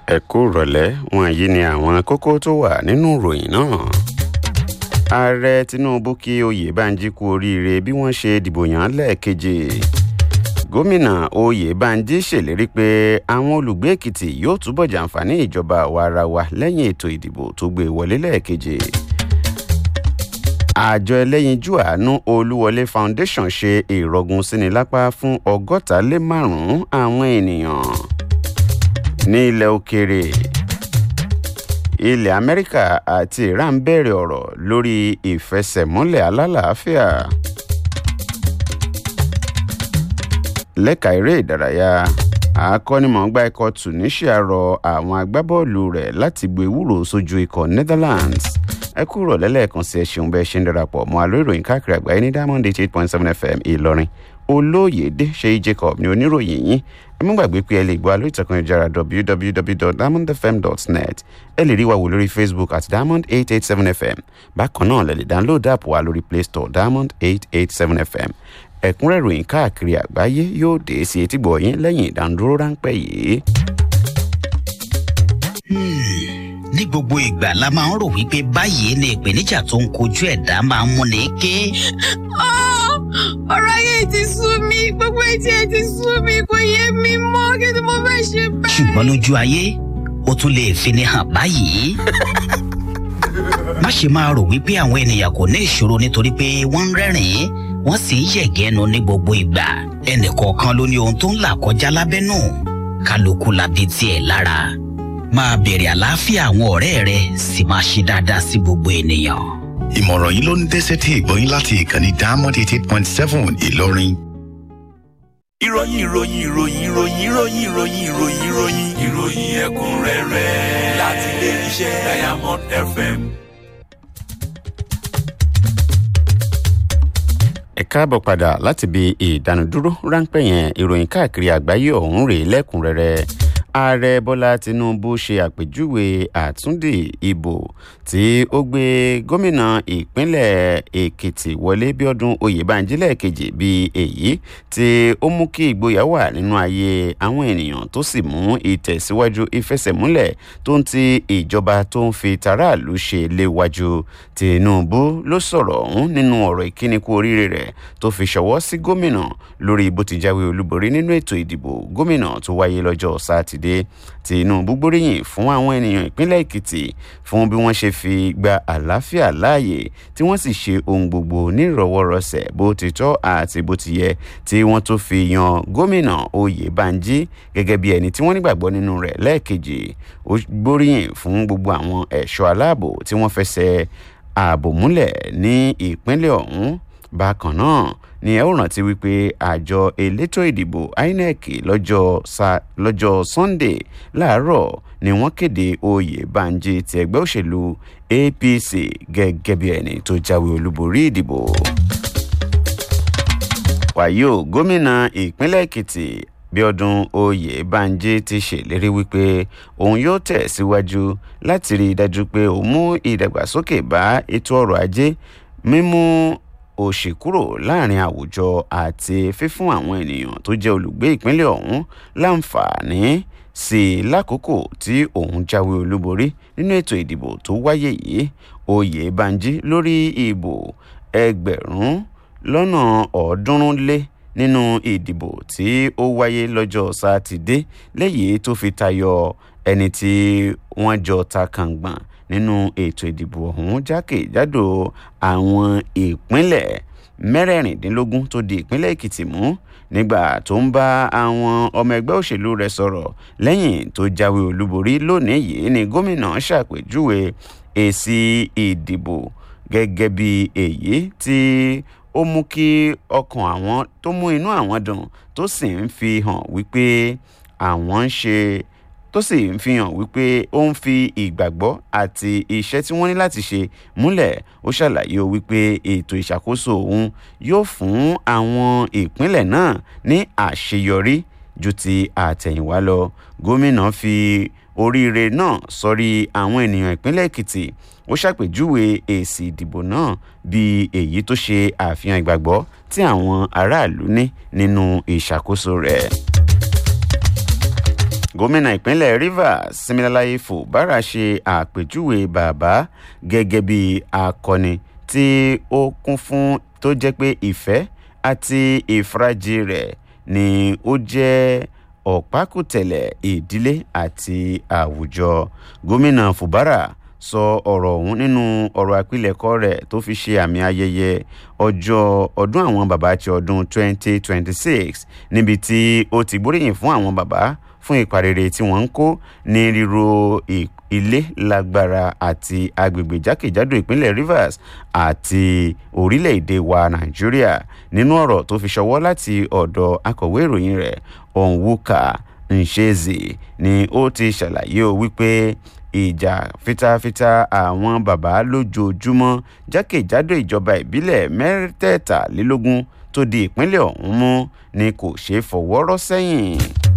ẹ kú rọ̀lẹ́ wọ̀nyí ni àwọn kókó tó wà nínú ìròyìn náà. ààrẹ tinubu kí oyèbánjí kú oríire bí wọ́n ṣe dìbò yàn án lẹ́ẹ̀kejì. gómìnà oyèbánjí ṣèlérí pé àwọn olùgbé èkìtì yóò túbọ̀ jàǹfààní ìjọba àwa-ara-wa lẹ́yìn ètò ìdìbò tó gbé wọlé lẹ́ẹ̀kejì. àjọ ẹlẹ́yinjú àánú olúwọlé foundation ṣe ìrọ̀gùn síni lápá fún ọgọ́ta lé márùn-ún àwọn ènìyàn ní ilẹ̀ òkèèrè ilẹ̀ amẹ́ríkà àti iran bẹ̀rẹ̀ ọ̀rọ̀ lórí ìfẹsẹ̀múlẹ̀ alálàáfíà lẹ́ka eré ìdárayá akọ́nimọ̀ọ́gbá ikọ̀ tunisia rọ àwọn agbábọ́ọ̀lù rẹ̀ láti gbé ewúro sójú ikọ̀ netherlands ẹ kúrò lẹ́lẹ́ẹ̀kan sí ẹ ṣeun bẹ́ẹ̀ ṣe ń darapọ̀ mọ́ àlọ́ ìròyìn káàkiri àgbáyé ní diamond eight eight point seven fm ìlọrin olóyèdè ṣèyí jacob ní oníròyìn yín ẹ mú gbàgbé pé ẹ lè gbọ́ alóyè ìtàkùn ìjára www.diamondfm.net ẹ lè rí wa wò lórí facebook at diamond eight eight seven fm bákan náà lè lè download app wa lórí play store diamond eight eight seven fm ẹ̀kúnrẹ́ ìròyìn káàkiri àgbáyé yóò dé sí etígbọ̀ yín lẹ́yìn ìdánudúró ráńpẹ́ yìí. ní gbogbo ìgbà la máa ń rò wípé báyìí ni ìpèníjà tó ń kojú ẹ̀dá máa ń múni ké. ọ̀rọ̀ ayé ti sú mi gbogbo etí ẹ ti sú mi kò yé mi mọ́ kí ni mo fẹ́ ṣe báyìí. ṣùgbọ́n lójú ayé ó tún lè fini hàn báyìí. má ṣe máa rò wípé àwọn ènìyàn kò ní ìṣòro nítorí pé wọ́n ń rẹ́rìn-ín wọ́n sì ń yẹ̀gẹ́nu ní gbogbo ìgbà ẹnìkọ̀ọ̀kan ló ní ohun tó ń là kọjá lábẹ́nú kálukú labi tiẹ̀ lára máa bèrè àlàáfíà àwọn ọ̀rẹ́ rẹ sì máa ṣe dáadáa sí gbogbo ènìyàn. ìmọ̀ràn yìí ló ń dẹ́sẹ̀ tí ìgbọ́yìn láti ìkànnì diamond eighty eight point seven ìlọrin. ìròyìn ìròyìn ìròyìn ìròyìn ìròyìn ìròyìn ìròyìn ìròyìn ìròyìn ẹ̀kúnrẹ́rẹ́ láti ilé iṣẹ́ diamond fm. ẹ káàbọ̀ padà láti bí ìdánudúró ráńpẹ́ yẹn ìròyìn káàkiri àgbáyé ọ̀hún rèé lẹ́kùnrẹ́rẹ́ ààrẹ bọ́lá tinubu ṣe àpèjúwe àtúndì ìbò tí ó gbé gómìnà ìpínlẹ̀ èkìtì wọlé bíọ́dún oyèbánjí lẹ́ẹ̀kejì bíi èyí tí ó mú kí ìgboyà wà nínú ayé àwọn ènìyàn tó sì mú ìtẹ̀síwájú ìfẹsẹ̀múlẹ̀ tó ń ti ìjọba tó ń fi taráàlú ṣe léwájú tinubu ló sọ̀rọ̀ ọ̀hún nínú ọ̀rọ̀ ìkíni kú oríire rẹ̀ tó fi ṣọwọ́ sí gómìnà lórí bó ti jáwé olúborí nínú ètò ìdìbò gómìnà tó wáyé lọ́jọ́ sátidé tinubu gbóríyìn fún àwọn ènìyàn ìpínlẹ̀ èkìtì fún bí wọ́n ṣe fi gba àlàáfíà láàyè tí wọ́n sì ṣe ohun gbogbo nírọ̀wọ́rọsẹ̀ bó ti tọ́ àti bó ti yẹ tí wọ́n tó fi yan gómìnà oyèbánjí gẹ́gẹ́ bí ẹni tí wọ́n nígbàgbọ́ nínú rẹ̀ lẹ́ẹ̀kejì ó gbóríyìn fún gbogbo àwọn ẹ̀ṣọ́ aláàbò tí wọ́n fẹsẹ̀ ààbò múlẹ̀ ní ìpínlẹ̀ ọ̀hún bákan náà ni ẹ ó rántí wípé àjọ elétò ìdìbò inec lọ́jọ́ sa lọ́jọ́ sunday láàárọ̀ ni wọ́n kéde oyè banji ti ẹgbẹ́ òṣèlú apc gẹ́gẹ́ bí ẹni tó jáwé olúborí ìdìbò. wàyí o gómìnà ìpínlẹ̀ èkìtì bíọ́dún oyè banji ti ṣèlérí wípé òun yóò tẹ̀ síwájú láti rí i dájú pé òun mú ìdàgbàsókè bá ètò ọrọ̀ ajé mímú òṣì kúrò láàrin àwùjọ àti fífún àwọn ènìyàn tó jẹ́ olùgbé ìpínlẹ̀ ọ̀hún láǹfààní sí i lákòókò tí òun jáwé olúborí nínú ètò ìdìbò tó wáyé yìí oyè banji lórí ìbò ẹgbẹ̀rún lọ́nà ọ̀ọ́dúnrún lé nínú ìdìbò tí ó wáyé lọ́jọ́ sátidé léyìí tó fi tayọ ẹni tí wọ́n jọ ta kàngbọ̀n nínú ètò ìdìbò ọ̀hún jákèjádò àwọn ìpínlẹ̀ mẹ́rẹ̀ẹ̀rìndínlógún tó di ìpínlẹ̀ èkìtì mú nígbà tó ń bá àwọn ọmọ ẹgbẹ́ òṣèlú rẹ̀ sọ̀rọ̀ lẹ́yìn tó jáwé olúborí lónìí yìí ni gómìnà ṣàpèjúwe èsì ìdìbò gẹ́gẹ́ bí èyí tí ó mú kí ọkàn àwọn tó mú inú àwọn dùn tó sì ń fi hàn wípé àwọn ń ṣe tó sì ń fi hàn wípé ó ń fi ìgbàgbọ́ àti iṣẹ́ tí wọ́n ní láti ṣe múlẹ̀ ó ṣàlàyé o wípé ètò ìṣàkóso òun yóò fún àwọn ìpínlẹ̀ náà ní àṣeyọrí ju ti àtẹ̀yìnwá lọ gómìnà fi oríire náà sọrí àwọn ènìyàn ìpínlẹ̀ èkìtì ó ṣàpèjúwe èsì ìdìbò náà bíi èyí tó ṣe àfihàn ìgbàgbọ́ tí àwọn aráàlú ní nínú ìṣàkóso rẹ̀ gómìnà ìpínlẹ̀ rivers similalayi fubara ṣe àpèjúwe bàbá gẹ́gẹ́ bí akọni tí ó kún fún tó jẹ́ pé ìfẹ́ àti ìfarajì rẹ̀ ni ó jẹ́ ọ̀pákùtẹ̀lẹ̀ ìdílé àti àwùjọ gómìnà fubara sọ ọ̀rọ̀ ọ̀hún nínú ọ̀rọ̀ àpilẹ̀kọ rẹ̀ tó fi ṣe àmì ayẹyẹ ọjọ́ ọdún àwọn bàbá ti ọdún 2026 níbi tí ó ti gbóríyìn fún àwọn bàbá fún ipa rere tí wọ́n ń kó ní ríro ilé lágbára àti agbègbè jákèjádò ìpínlẹ̀ rivers àti orílẹ̀-èdè wa nàìjíríà nínú ọ̀rọ̀ tó fi ṣọwọ́ láti ọ̀dọ̀ akọ̀wé ìròyìn rẹ̀ onwuka nshezi ni ó ti ṣàlàyé o wípé ìjà fitafita àwọn bàbá lójoojúmọ́ jákèjádò ìjọba ìbílẹ̀ mẹ́tẹ̀ẹ̀talélógún tó di ìpínlẹ̀ ọ̀hún mú ni kò ṣeé fọwọ́rọ́ sẹ́yìn.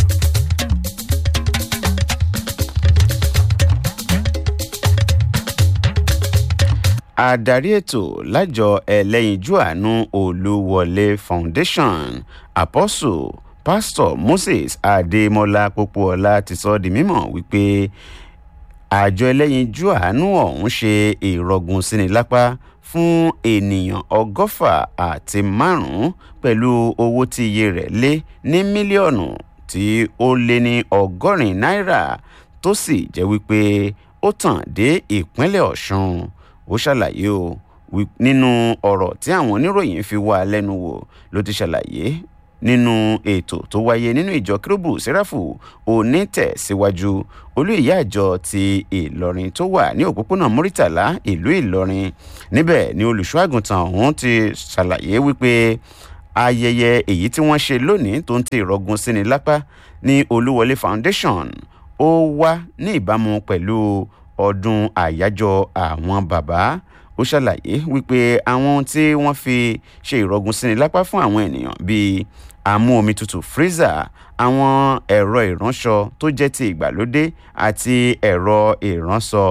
adarí ètò lájọ ẹlẹ́yinjú àánú olúwọlé foundation apostle pastor moses adémọlá pópóọlá ti sọ di mímọ̀ wípé àjọ ẹlẹ́yinjú àánú ọ̀hún ṣe ìrọ̀gùn síni lápá fún ènìyàn ọgọ́fà àti márùn-ún pẹ̀lú owó tí iye rẹ̀ lé ní mílíọ̀nù tí ó lé ní ọgọ́rin náírà tó sì jẹ́ wípé ó tàn dé ìpínlẹ̀ ọ̀ṣun ó ṣàlàyé o nínú ọ̀rọ̀ tí àwọn oníròyìn fi wá lẹ́nu wò ló ti ṣàlàyé nínú ètò tó wáyé nínú ìjọ kérúbù sẹ́ráfù onítẹ̀síwájú olú ìyá àjọ ti ìlọrin tó wà ní òpópónà muritàlá ìlú ìlọrin níbẹ̀ ni olùṣọ́ àgùntàn ọ̀hún ti ṣàlàyé wípé ayẹyẹ èyí tí wọ́n ṣe lónìí tó ń ti ìrọ̀gùn síni lápá ní olúwọlé foundation ó wá ní ìbámu pẹ̀lú ọdún àyájọ́ àwọn bàbá ó ṣàlàyé wípé àwọn ohun tí wọ́n fi ṣe ìrọ̀gùn síni lápá fún àwọn ènìyàn bíi amú omi tutù freezer àwọn ẹ̀rọ ìránṣọ tó jẹ́ ti ìgbàlódé àti ẹ̀rọ ìránṣọ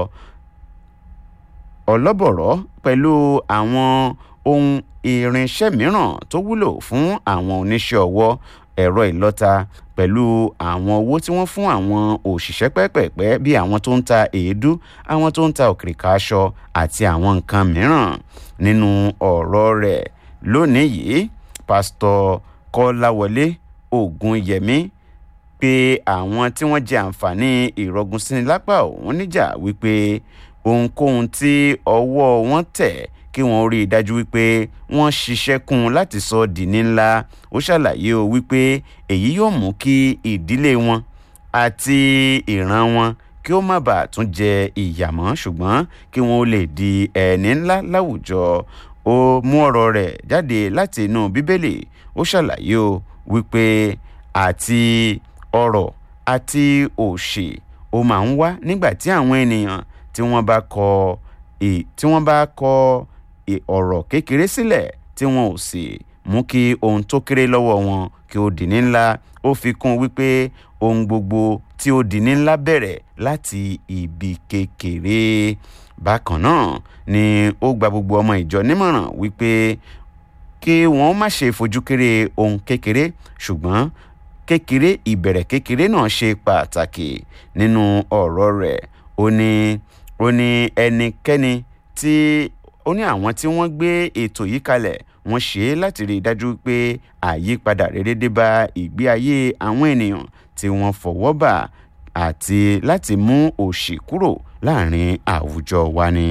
ọlọ́bọ̀rọ̀ pẹ̀lú àwọn ohun irinṣẹ́ mìíràn tó wúlò fún àwọn oníṣẹ́ ọwọ́ ẹ̀rọ ìlọ́ta pẹ̀lú àwọn owó tí wọ́n fún àwọn òṣìṣẹ́ pẹ́pẹ̀pẹ́ bí àwọn tó ń ta èédú àwọn tó ń ta òkìrìkà aṣọ àti àwọn nǹkan mìíràn nínú ọ̀rọ̀ rẹ̀ lónìí yìí pásítọ̀ kọ́láwọlé ògùnyẹmí pé àwọn tí wọ́n jẹ àǹfààní ìrọ̀gùn síni lápá òun níjà wípé ohunkóhun tí ọwọ́ wọn tẹ̀ kí wọ́n rí i dájú wípé wọ́n ṣiṣẹ́ kún un láti sọ di ní ńlá ó ṣàlàyé o wípé èyí yóò mú kí ìdílé wọn àti ìran wọn kí ó má bàa tún jẹ ìyàmọ́ ṣùgbọ́n kí wọ́n lè di ẹni ńlá láwùjọ ó mú ọ̀rọ̀ rẹ̀ jáde láti inú bíbélì ó ṣàlàyé o wípé àti ọrọ̀ àti òṣì ó máa ń wá nígbà tí àwọn ènìyàn tí wọ́n bá kọ tí wọ́n bá kọ ọ̀rọ̀ kékeré sílẹ̀ tí wọn ò sì mú kí ohun tó kéré lọ́wọ́ wọn kí ó di ní ńlá ó fi kún wípé ohun gbogbo tí ó di ní ńlá bẹ̀rẹ̀ láti ibi kékeré bákan náà ni ó gba gbogbo ọmọ ìjọ nímọ̀ràn wípé kí wọ́n má ṣe fojú kéré ohun kékeré ṣùgbọ́n kékeré ìbẹ̀rẹ̀ kékeré náà ṣe pàtàkì nínú ọ̀rọ̀ rẹ̀ ó ní ó ní ẹnikẹ́ni tí ó ní àwọn tí wọ́n gbé ètò yìí kalẹ̀ wọ́n ṣe é láti rí i dájú pé àyípadà rere dé bá ìgbé ayé àwọn ènìyàn tí wọ́n fọwọ́ bà àti láti mú òṣì kúrò láàrin àwùjọ wa ni.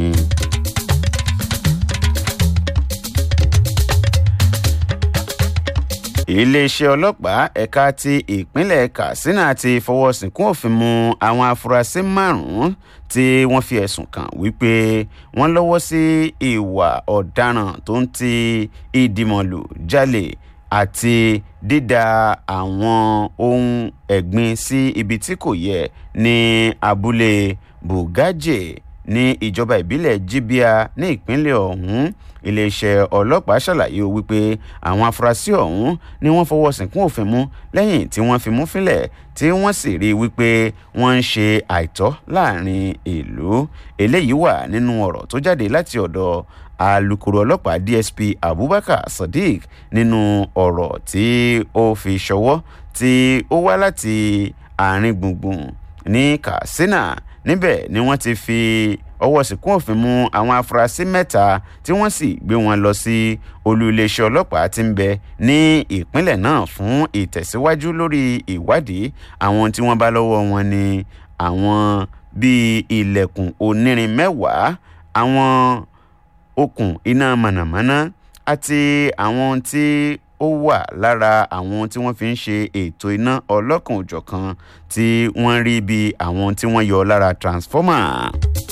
iléeṣẹ́ ọlọ́pàá ẹ̀ka ti ìpínlẹ̀ katsina ti fọwọ́ sínkún òfin mu àwọn afurasí márùn-ún tí wọ́n fi ẹ̀sùn kàn wípé wọ́n lọ́wọ́ sí ìwà ọ̀daràn tó ń ti ìdìmọ̀lù jalè àti dídà àwọn ohun ẹ̀gbin sí ibi tí kò yẹ ní abúlé bugaje ní ìjọba ìbílẹ̀ jibia ní ìpínlẹ̀ ọ̀hún iléeṣẹ́ ọlọ́pàá ṣàlàyé wípé àwọn afurasí ọ̀hún ni wọ́n fọwọ́ sínkún òfin mú lẹ́yìn tí wọ́n fi mú fílẹ̀ tí wọ́n sì rí i wípé wọ́n ń ṣe àìtọ́ láàrin ìlú eléyìí wà nínú ọ̀rọ̀ tó jáde láti ọ̀dọ̀ alūkkóró ọlọ́pàá dsp abubakar sadiq nínú ọ̀rọ̀ tí ó fi ṣọwọ́ tí ó wá láti àárín gbùngbùn ní katsina níbẹ̀ ni wọ́n ti fi ọwọ́ sìnkún òfin mú àwọn afurasí mẹ́ta tí wọ́n sì gbé wọn lọ sí olú iléeṣẹ́ ọlọ́pàá tí ń bẹ ní ìpínlẹ̀ náà fún ìtẹ̀síwájú lórí ìwádìí àwọn tí wọ́n bá lọ́wọ́ wọn ni àwọn bíi ilẹ̀kùn onírin mẹ́wàá àwọn okùn iná mànàmáná àti àwọn tí ó wà lára àwọn tí wọ́n fi ń ṣe ètò iná ọlọ́kan òjọ̀kan tí wọ́n rí bí àwọn tí wọ́n yọ lára transformer.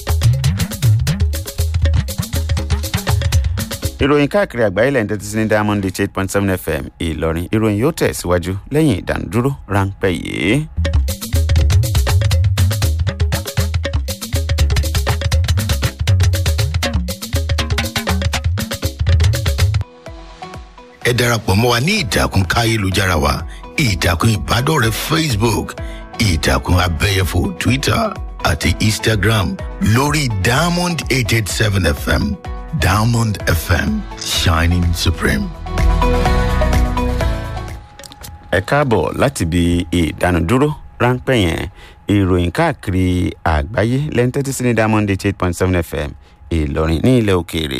ìròyìn káàkiri àgbáyé lẹ́yìn tẹ́tí sí ní diamond eight point seven fm ìlọrin ìròyìn yóò tẹ̀síwájú lẹ́yìn ìdánudúró ráńpẹ́ yìí. ẹ darapọ̀ mọ́ wa ní ìtàkùn káyélujára wa ìtàkùn ìbádọ́rẹ̀ẹ́ facebook ìtàkùn abẹ́yẹfò twitter àti instagram lórí diamond eight eight seven fm diamond fm shining supreme. ẹ káàbọ̀ láti ibi ìdánudúró ráńpẹ́ yẹn ìròyìn káàkiri àgbáyé lẹ́yìn tẹ́tí sí ní diamond eight point seven fm ìlọrin ní ilẹ̀ òkèèrè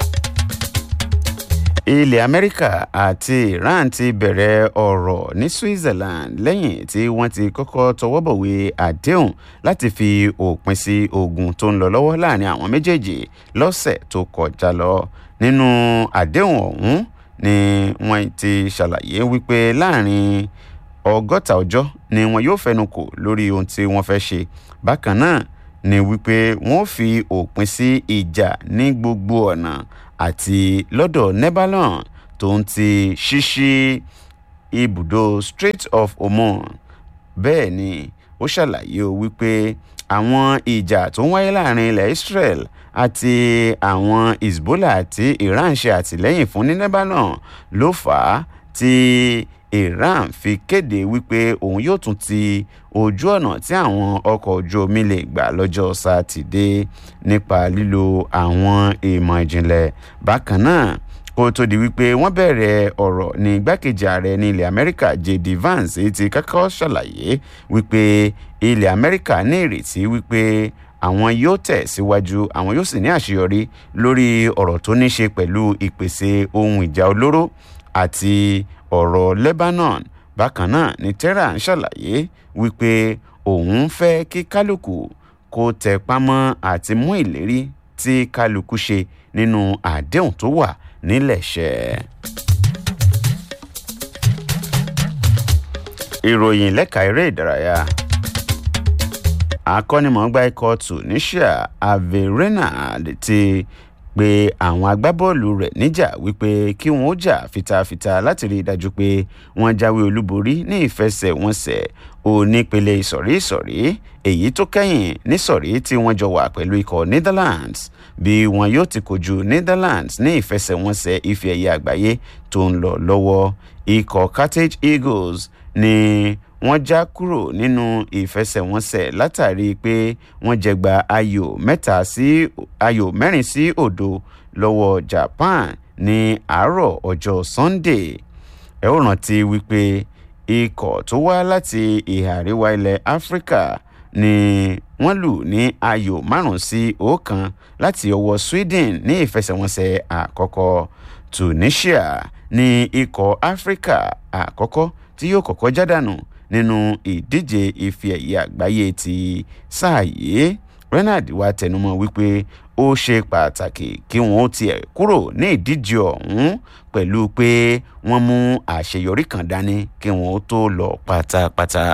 ilẹ̀ amẹ́ríkà àti iran ti bẹ̀rẹ̀ ọ̀rọ̀ ní switzerland lẹ́yìn tí wọ́n ti kọ́kọ́ tọwọ́bọ̀wé àdéhùn láti fi òpin sí ogun tó ń lọ lọ́wọ́ láàrin àwọn méjèèjì lọ́sẹ̀ tó kọjá lọ nínú àdéhùn ọ̀hún ni wọ́n ti ṣàlàyé wípé láàrin ọgọ́ta ọjọ́ ni wọn yóò fẹnu kò lórí ohun tí wọ́n fẹ́ ṣe bákan náà ni wípé wọ́n fi òpin sí ìjà ní gbogbo ọ̀nà àti lọ́dọ̀ nebalon tó ń ti ṣíṣí ibùdó strait of hormone bẹ́ẹ̀ ni ó ṣàlàyé o wípé àwọn ìjà tó ń wáyé láàrin ilẹ̀ israel àti àwọn hezbollah àti iran ṣe àtìlẹ́yìn fún ní lebanon ló fà á tí iran fi kéde wípé òun yóò tún ti ojú ọ̀nà tí àwọn ọkọ̀ ojú omi lè gbà lọ́jọ́ sátidé nípa lílo àwọn ìmọ̀ ìjìnlẹ̀ bákan náà kó tó di wípé wọ́n bẹ̀rẹ̀ ọ̀rọ̀ ní igbákejì ààrẹ ní ilẹ̀ amẹ́ríkà jd vance ti kọ́kọ́ ṣàlàyé wípé ilẹ̀ amẹ́ríkà ní ìrètí wípé àwọn yóò tẹ̀ síwájú àwọn yóò sì ní àṣeyọrí lórí ọ̀rọ̀ tó ní ṣe pẹ̀lú ìpèsè ohun ìjà olóró àti ọ̀rọ̀ lebanon bákan náà ni tehran ṣàlàyé wípé òun fẹ́ kí kálukú kó tẹ pámọ́ àti mú ìlérí tí kálukú ṣe nínú àdéhùn tó wà nílẹ̀ ṣẹ́. ìròyìn lẹ́ka eré ìdárayá akọ́nimọ̀ọ́gbá ikọ̀ tunisia averena ti pe àwọn agbábọ́ọ̀lù rẹ̀ níjà wípé kí wọ́n ó jà fitafita láti rí i dájú pé wọ́n jáwé olúborí ní ìfẹsẹ̀wọnsẹ̀ onípele ìsọ̀rí ìsọ̀rí èyí tó kẹ́yìn nísọ̀rí tí wọ́n jọ wà pẹ̀lú ikọ̀ netherlands bí wọn yóò ti kojú netherlands ní ìfẹsẹ̀wọnsẹ̀ ife ẹ̀yẹ àgbáyé tó ń lọ lọ́wọ́ ikọ̀ carthage eagles ni wọ́n já kúrò nínú ìfẹsẹ̀wọnsẹ̀ látàrí pé wọ́n jẹgba ayò mẹ́ta sí ayò mẹ́rin sí òdo lọ́wọ́ japan ní àárọ̀ ọjọ́ sunday ẹ ó rántí wípé ikọ̀ tó wá láti ìhà àríwá ilẹ̀ áfíríkà ni wọ́n lù ní ayò márùn-ún sí ọ̀kan láti ọwọ́ sweden ní ìfẹsẹ̀wọnsẹ̀ àkọ́kọ́ tunisia ní ikọ̀ áfíríkà àkọ́kọ́ tí yóò kọ́kọ́ jádànù nínú ìdíje ife ẹ̀yẹ àgbáyé ti sáà yìí renard wá tẹnumọ́ wípé ó ṣe pàtàkì kí wọ́n ó tiẹ̀ kúrò ní ìdíje ọ̀hún pẹ̀lú pé wọ́n mú àṣeyọrí kan dání kí wọ́n ó tó lọ pátápátá.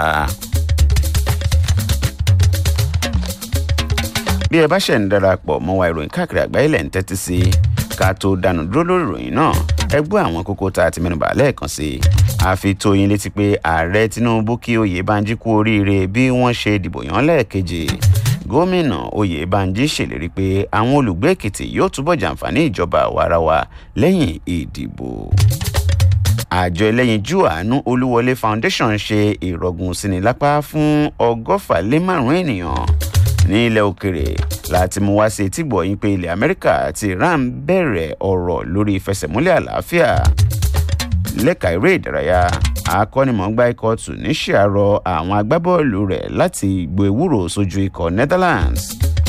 bí ẹ bá ṣẹ̀ ń darapọ̀ mọ́ wa ìròyìn káàkiri àgbáyé lẹ̀ ń tẹ́tí sí ká tó dànù dúró lórí ìròyìn náà ẹ gbọ́ àwọn kókó tá a ti mẹ́nuba lẹ́ẹ̀kan sí i àfi tó yín létí pé ààrẹ tinubu kí oyèbánjí kú oríire bí wọ́n ṣe dìbò yàn lẹ́ẹ̀kejì gómìnà oyèbánjí ṣèlérí pé àwọn olùgbé èkìtì yóò túbọ̀ jàǹfààní ìjọba àwarawa lẹ́yìn ìdìbò àjọ ẹlẹ́yinjú àánú olúwọlé foundation ṣe ìrọ̀gùn síni lápá fún ọgọ́fà lé márùn-ún ènìyàn ní ilẹ̀ òkèrè láti mú wá sí etí gbọ̀yìn pé ilẹ̀ amẹ́ríkà àti iran bẹ̀rẹ̀ ọ̀rọ̀ lórí ìfẹsẹ̀múlẹ̀ àlàáfíà lẹ́ka eré ìdárayá akọ́nimọ̀ọ́gbá ikọ̀ tunisia rọ àwọn agbábọ́ọ̀lù rẹ̀ láti gbo ewúro sójú ikọ̀ netherlands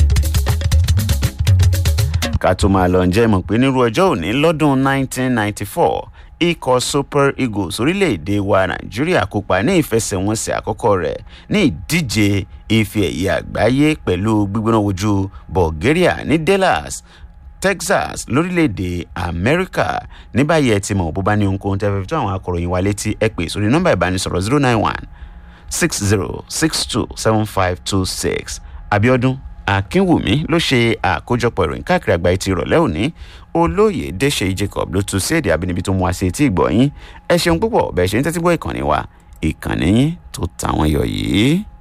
ká tó máa lọ ǹjẹ́ mọ̀ pé nírú ọjọ́ òní lọ́dún 1994 ikọ̀ super eagles orílẹ̀-èdè wa nàìjíríà kópa ní ìfẹsẹ̀wọnsẹ̀ àkọ́kọ́ rẹ̀ ní ìdíje ife ẹ̀yẹ àgbáyé pẹ̀lú gbígbóná wojú bulgaria ní dallas texas lórílẹ̀‐èdè amẹ́ríkà ní báyìí ẹ ti mọ̀ bó bá ní ohunkóhun tẹ́ fẹ́ fi tó àwọn akọ̀ròyìn wa létí ẹ pè sórí nọ́mbà ìbánisọ̀rọ̀ zero nine one six zero six two seven five two six abiodun akínwùmí ló ṣe àkójọpọ̀ ìròyìn káàkiri àgbáyé ti ìrọ̀lẹ́ òní olóyè dèṣe jacob ló tún sí èdè àbínibí tó mú wá sí etí ìgbọ̀nyín ẹ ṣeun púpọ̀ bẹ́ẹ̀ ṣe ń tẹ́tí gbọ́ ìkànnì wa ìkànnì yín tó tàwọn yọ yìí.